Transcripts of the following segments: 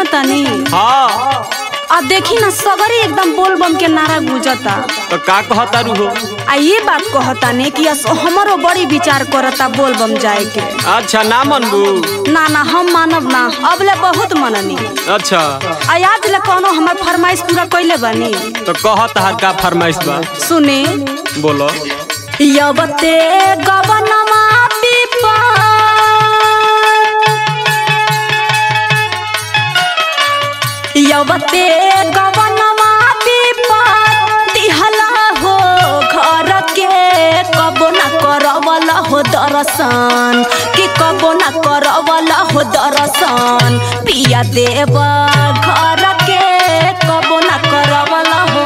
तनी हाँ आ देखी ना सगरी एकदम बोल बम के नारा गुजता तो का कहता रू हो आ ये बात कहता ने कि अस- हमरो बड़ी विचार करता बोल बम जाए के अच्छा ना मनबू ना ना हम मानब ना अबले बहुत मननी अच्छा आ आज ले कोनो हमर फरमाइश पूरा कइले बानी तो कहत हर का फरमाइश बा सुने बोलो यवते गवनमा पिपा यवते गवनमा पिपा दिहला हो घर के कबो न करवला हो दर्शन कि कबो न करवला हो दर्शन पिया देव घर के कबो न करवला हो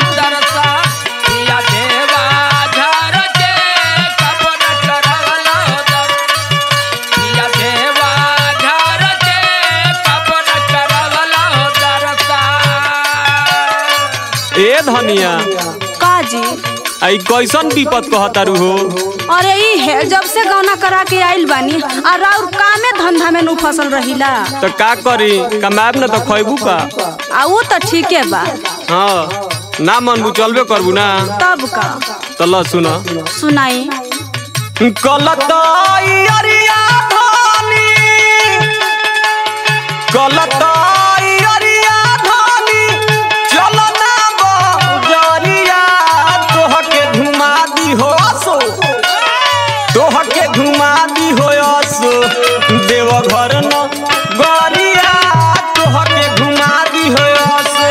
ए धनिया काजी आई कैसन विपत कहता रू हो अरे ई है जब से गौना करा के आइल बानी आ राउर कामे धंधा में नु फसल रहिला तो का करी कमाब ना तो खैबू का आ वो तो ठीके बा हाँ ना मनबू चलबे करबू ना तब का तो ल सुन सुनाई कलताइयरिया धानी कलताइयरिया धानी चल ना बजरिया तोहके घुमा दी हो असो तोहके घुमा दी हो असो देव घर न गरिया तोहके घुमा दी हो असो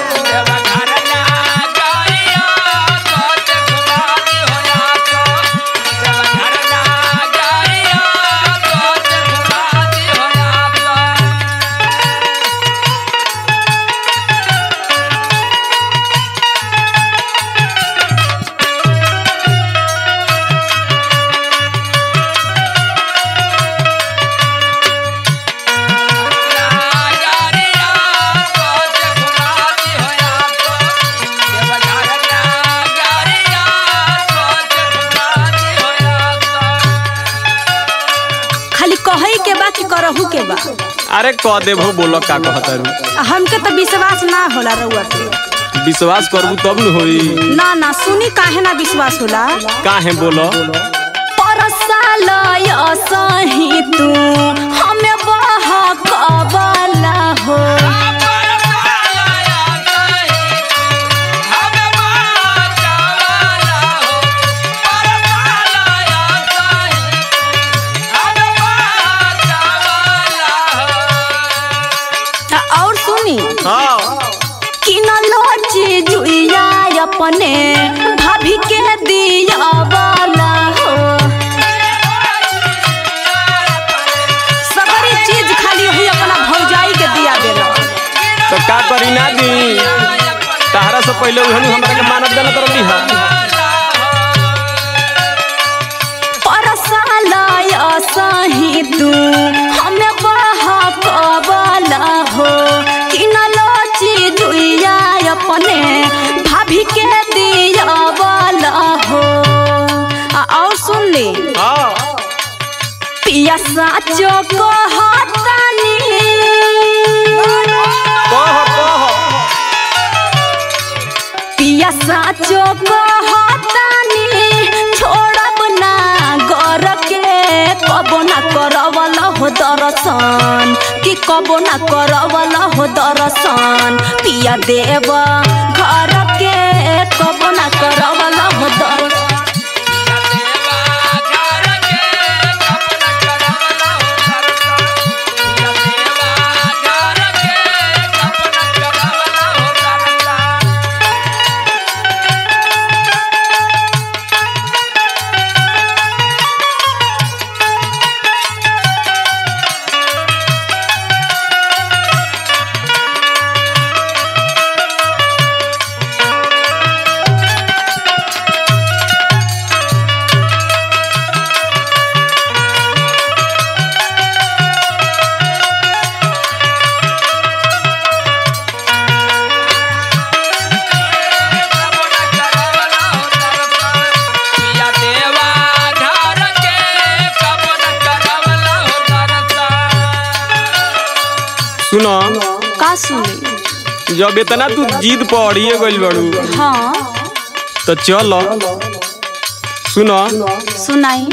खाली कहई के बा कि करहु के बा अरे कह देबो बोलो का कहता रू आ हमके तो विश्वास ना होला रउआ के विश्वास करबू तब न होई ना ना सुनी काहे ना विश्वास होला काहे बोलो परसालय सही तू हमें बह कबला हो आ, और सुनी हाँ किनलो चीजुया अपने भाभी के दिया वाला हो सबरी चीज खाली हुई अपना भौजाई के दिया देला तो का करी ना दी तहरा से पहले उहनु हमरा के मानव देना तरफ दी परसालय सही तू हमें बहा कबला हो किनलो चीजुया अपने भाभी के दिया वाला हो आ, और सुन ली हाँ पिया साचो कहतानी कह कह पिया साचो कहतानी छोड़ब ना घर के कबो ना करवल हो दर्शन कि कबो ना करवल हो दर्शन पिया देव घर के कबो ना करवल हो दर्शन का सुनी जब इतना तू जिद पड़िए गइल बड़ू हाँ तो चल सुनो सुनाई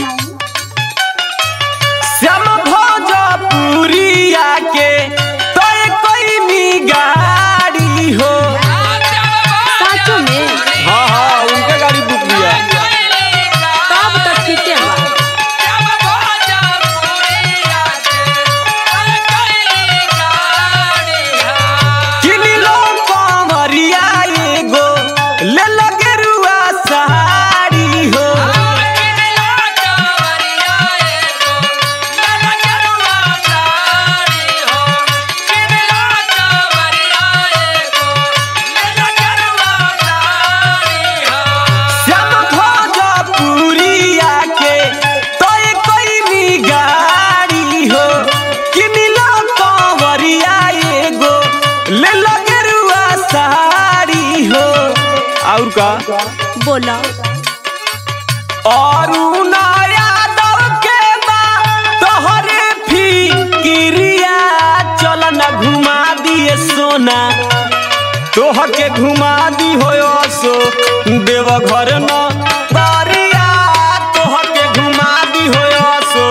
श्याम भोजपुरिया के तोय कोई गाड़ी हो साचो में हाँ हाँ उनके गाड़ी बुक किया तब तो ठीके बा किनी लो कंवरिया एगो ले लगे रुआ साड़ी हो श्याम भोजपुरिया के तोय कोई गाड़ी हो किनी लो कंवरिया एगो ले लगे रुआ साड़ी हो और का बोला और यादव के बा तोहरे फिकिरिया चल न घुमा दिए सोना तोह के घुमा दी हो सो देव घर न तारिया तोह के घुमा दी हो सो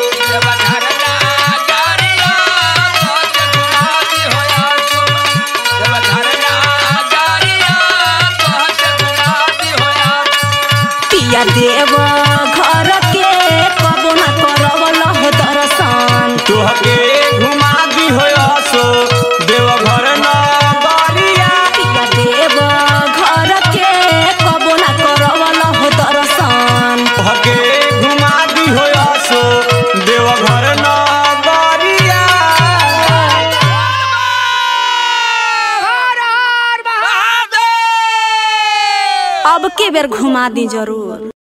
पिया देव घर के कबो ना करवल हो दर्शन तोह के घुमा दी हो सो देव घर न तारिया पिया देव घर के कबो ना करवल हो दर्शन तोह के घुमा दी हो सो देव घर न तारिया अब के बेर घुमा दी जरूर